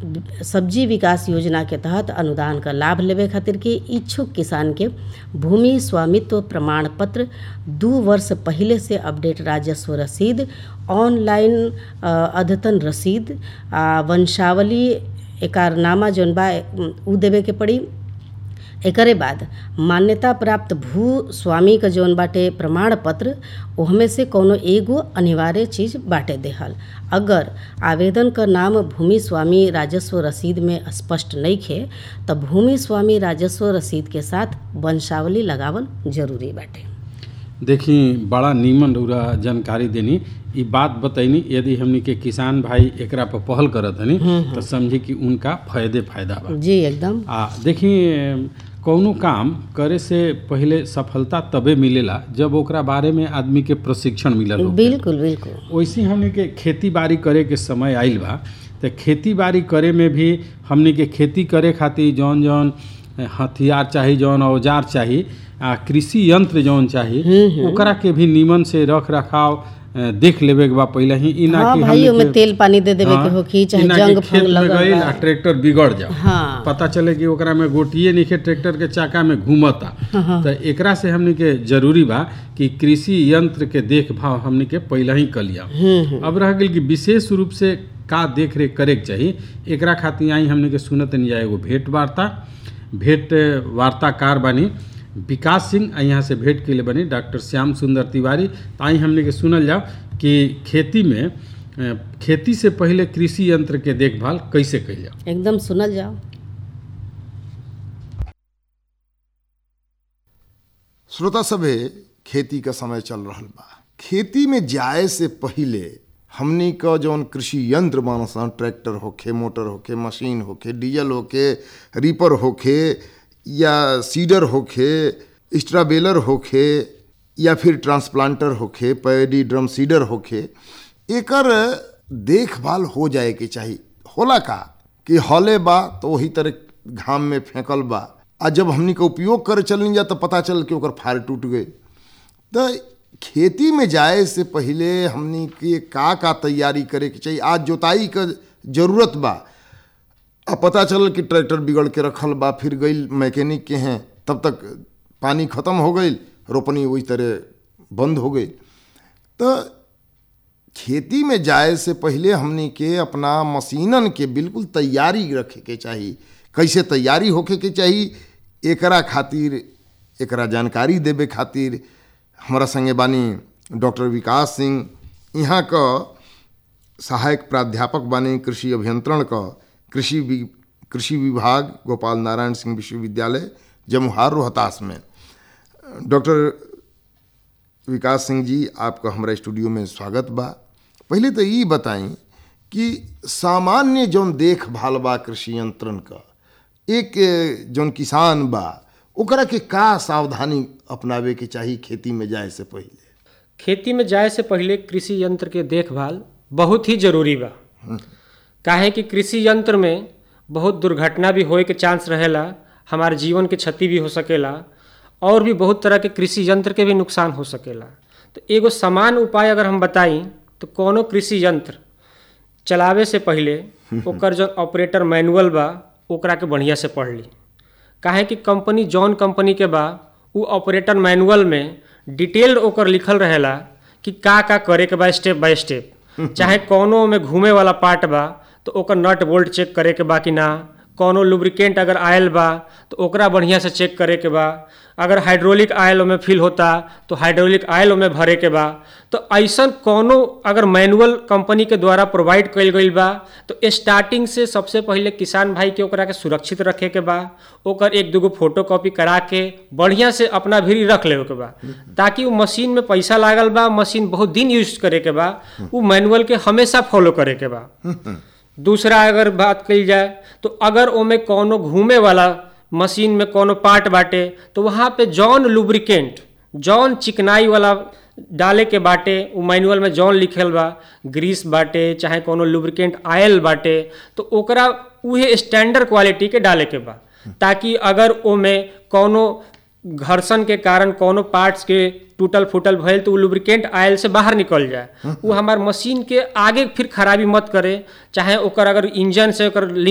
सब्जी विकास योजना के तहत अनुदान क लाभ लेवे खातिर के इच्छुक किसान के भूमि स्वामित्व प्रमाण पत्र दू वर्ष पहिले से अपडेट राजस्व रसीद ऑनलाइन अ, अद्यतन रसीद आ वंशावली एकारनामा जौन बा उ देवे के पड़ी एकरे बाद मान्यता प्राप्त भू स्वामी क जौन बाटे प्रमाण पत्र ओहमे से कौनो एगो अनिवार्य चीज बाटे देहल अगर आवेदन क नाम भूमि स्वामी राजस्व रसीद में स्पष्ट नइखे त भूमि स्वामी राजस्व रसीद के साथ वंशावली लगावल जरूरी बाटे देखी बड़ा नीमन रउरा जानकारी देनी ई बात बतैनी यदि हमनी के किसान भाई एकरा पर पहल करत हनी तो समझी कि उनका फायदे फायदा बा जी एकदम आ देखी कौनो काम करे से पहिले सफलता तबे मिलेला जब ओकरा बारे में आदमी के प्रशिक्षण मिलल हो बिल्कुल बिल्कुल वैसे हमनी के खेती बाड़ी करे के समय आइल बा तो खेती बाड़ी करे में भी हमनी के खेती करे खातिर जौन जौन हथियार चाही जौन औजार चाही आ कृषि यंत्र जौन चाही ओकरा के भी नीमन से रख रखाव अ, देख लेवे के बा पहिले ही ई ना हाँ कि भाई हमनी ओमे के- तेल पानी दे देवे हाँ, के होखी चाहे ई ना कि जंग खेत फंग में लगल गइल बा। आ ट्रैक्टर बिगड़ जाओ हाँ पता चले कि ओकरा में गोटिए नइखे ट्रैक्टर के चाका में घूमता तो एकरा से हमनी के जरूरी बा कि कृषि यंत्र के देखभाल हमनी के पहले ही कर लिया अब रह गेल कि विशेष रूप से का देख रेख करे के चाही एकरा खातिर आई हमनी के सुनत नहीं जाए एगो भेंट वार्ता भेंट वार्ताकार बानी विकास सिंह आ यहाँ से भेंट के लिए बनी डॉक्टर श्याम सुंदर तिवारी तो आई हमने के सुनल जाओ कि खेती में अ, खेती से पहले कृषि यंत्र के देखभाल कैसे कइल जाओ एकदम सुनल जाओ श्रोता सभे खेती का समय चल रहल बा खेती में जाए से पहिले हमनी क जौन कृषि यंत्र बानसन ट्रैक्टर होखे मोटर होखे मशीन होखे डीजल होखे रीपर होखे या सीडर होखे स्ट्राबेलर होखे या फिर ट्रांसप्लांटर होखे पैडी ड्रम सीडर होखे एकर देखभाल हो जाए के चाही होला का कि हले बा तो वही तरह घाम में फेंकल बा आ जब हमनी के उपयोग करे चलनी जा तो पता चल कि ओकर फार टूट गई तो खेती में जाए से पहिले हमनी के का का तैयारी करे के चाहिए आज जोताई का जरूरत बा अब पता चलल कि ट्रैक्टर बिगड़ के रखल बा फिर गई मैकेनिक के हैं तब तक पानी खत्म हो गई रोपनी वही तरह बंद हो गई तो खेती में जाए से पहिले हमनी के अपना मशीनन के बिल्कुल तैयारी रखे के चाही कैसे तैयारी होखे के चाही एकरा खातिर एकरा जानकारी देवे खातिर हमारा संगे बानी डॉक्टर विकास सिंह यहाँ क सहायक प्राध्यापक बानी कृषि अभियंत्रण क कृषि वि- कृषि विभाग गोपाल नारायण सिंह विश्वविद्यालय जमुहार रोहतास में डॉक्टर विकास सिंह जी आपका हमारा स्टूडियो में स्वागत बा पहले तो ये बताई कि सामान्य जौन देखभाल बा कृषि यंत्रन का एक ए, जौन किसान बा ओकरा के का सावधानी अपनावे के चाही खेती में जाए से पहले खेती में जाए से पहले कृषि यंत्र के देखभाल बहुत ही जरूरी बा काहे कि कृषि यंत्र में बहुत दुर्घटना भी होए के चांस रहेला हमारे जीवन के क्षति भी हो सकेला और भी बहुत तरह के कृषि यंत्र के भी नुकसान हो सकेला तो एगो समान उपाय अगर हम बताई तो कोनो कृषि यंत्र चलावे से पहले ओकर जो ऑपरेटर मैनुअल बा ओकरा के बढ़िया से पढ़ ली काहे कि कंपनी जौन कंपनी के बा उ ऑपरेटर मैनुअल में डिटेल्ड ओकर लिखल रहेला कि का का करे के बा स्टेप बाय स्टेप चाहे कोनो में घूमे वाला पार्ट बा तो ओकर नट बोल्ट चेक करे के बा कि ना कोनो लुब्रिकेंट अगर आयल बा तो ओकरा बढ़िया से चेक करे के बा अगर हाइड्रोलिक आयल ओमे फिल होता तो हाइड्रोलिक आयल ओमे भरे के बा तो ऐसन कोनो अगर मैनुअल कंपनी के द्वारा प्रोवाइड कइल गइल बा तो स्टार्टिंग से सबसे पहले किसान भाई के ओकरा के सुरक्षित रखे के बा ओकर एक दूगो फोटो कॉपी करा के बढ़िया से अपना भीरी रख लेवे के बा ताकि उ मशीन में पैसा लागल बा मशीन बहुत दिन यूज करे के बा उ मैनुअल के हमेशा फॉलो करे के बा दूसरा अगर बात कही जाए तो अगर ओमे कोनो घूमे वाला मशीन में कोनो पार्ट बाटे तो वहाँ पे जौन लुब्रिकेंट जौन चिकनाई वाला डाले के बाटे उ मैनुअल में जौन लिखल बा ग्रीस बाटे चाहे कोनो लुब्रिकेंट आयल बाटे तो ओकरा उहे स्टैंडर्ड क्वालिटी के डाले के बा ताकि अगर ओमे कोनो घर्षण के कारण कोनो पार्ट्स के टूटल फूटल भइल तो उ लुब्रिकेंट आयल से बाहर निकल जाए वो हमार मशीन के आगे फिर खराबी मत करे चाहे ओकर अगर इंजन से ओकर